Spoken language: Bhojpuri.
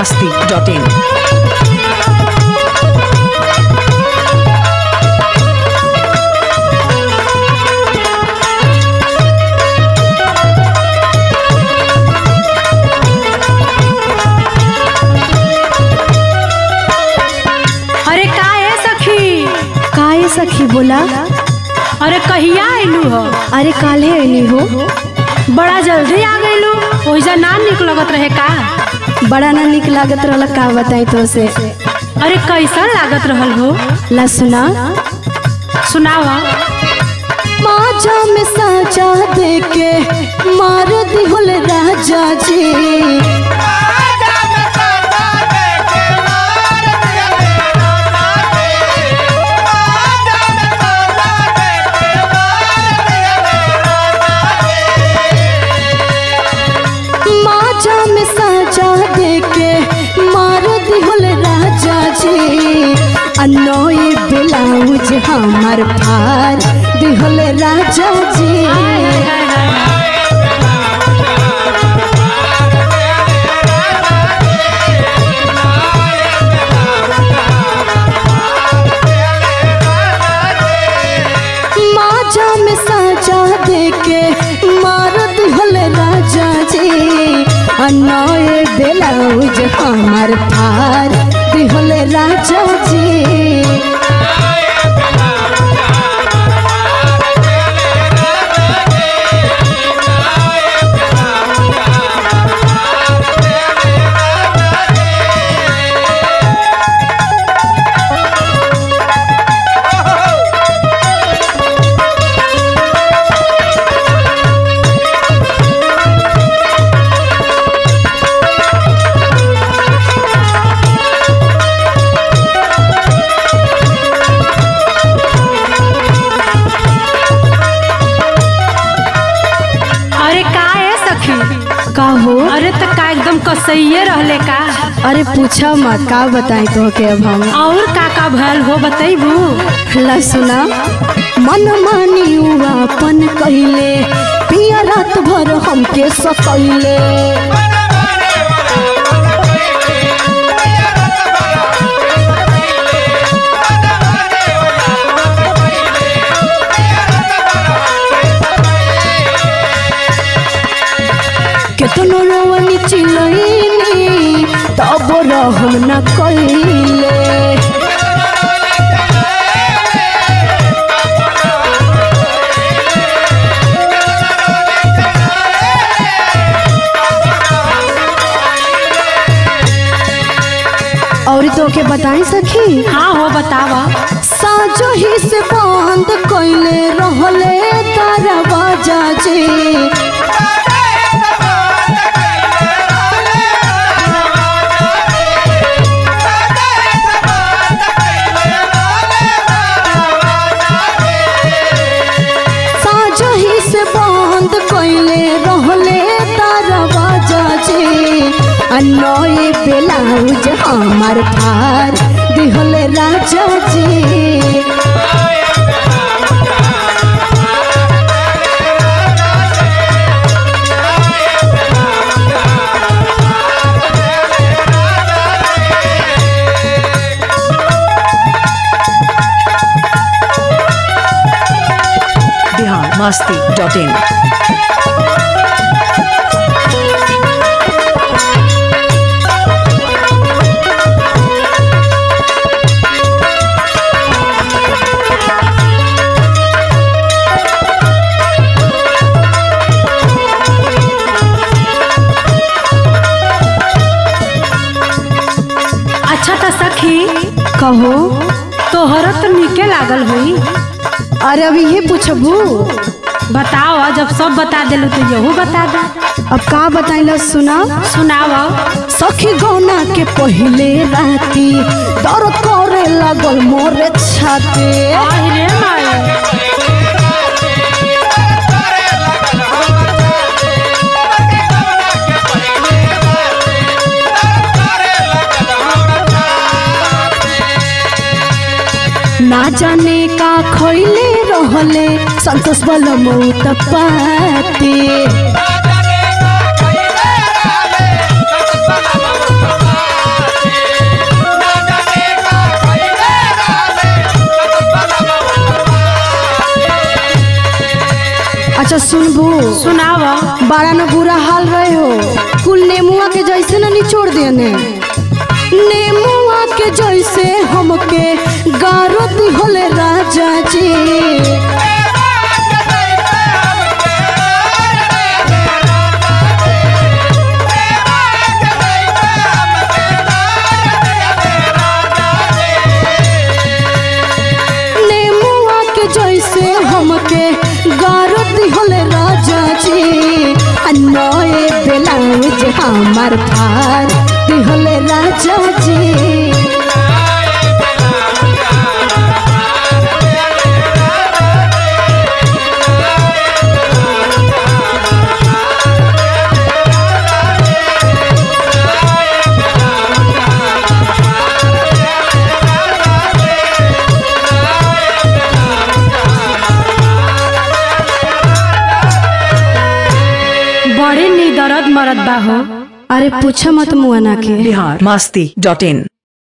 masti.in. अरे का है सखी काहे सखी बोला अरे कहिया आइलू हो अरे काल्हे अली हो बड़ा जल्दी आ गइलू ओइजा ना निक लगत रहे का बड़ा ना निक लागत रहल का बताई तो से अरे कैसा लागत रहल हो ला सुना सुनावा माजा में साजा दे के मार दिहल राजा जी माजा में साजा दे के मार दिहल राजा जी अनोए ब्लाउज हमार फार दिहल राजा जी माजा में साजा दे के मार दिहल राजा जी अनोए ब्लाउज हमार फार दिहल राजा जी अरे का है सखी का हो अरे त का एकदम कसैये रहले का अरे पूछा मत का बताई तो के अब हम और का का भयल हो बतैबू ला सुना मन मानी अपन कहिले पिया रात भर हमके सकैले केतनो रोवनी चिलैनी तब रहम न कैले और तो के बताई सखी हाँ हो बतावा साजो ही से बंद कैले रहले दरवाजा जी साजो ही से बंद कैले रहले दरवाजा जी अनोए ब्लाउज हमार फार दिहल राजा जी Bihar masti.in. अच्छा त सखी कहो तोहरा तो निके लागल हुई अरे अभी ये पूछबू बताओ जब सब बता दिलू तो यहू बता दे अब का बताइला सुना सुनावा सखी गौना के पहले राती दर्द करे लगल मोरे छाते रे माई ना जाने का खैले रहले संतोष बल मौत पाते अच्छा सुनबू सुनाव बड़ा न बुरा हाल रहे हो कुल नेमुआ के जैसे न निचोड़ देने नेमुआ के जैसे हमके गारो दिहले राजा जी नेमुआ के जैसे हमके गारो दिहले राजा जी आ नए ब्लाउज हमार फार दिहले राजा जी बड़े नी दर्द मरद बा हो अरे पूछा मत मुआना के बिहार मस्ती डॉट इन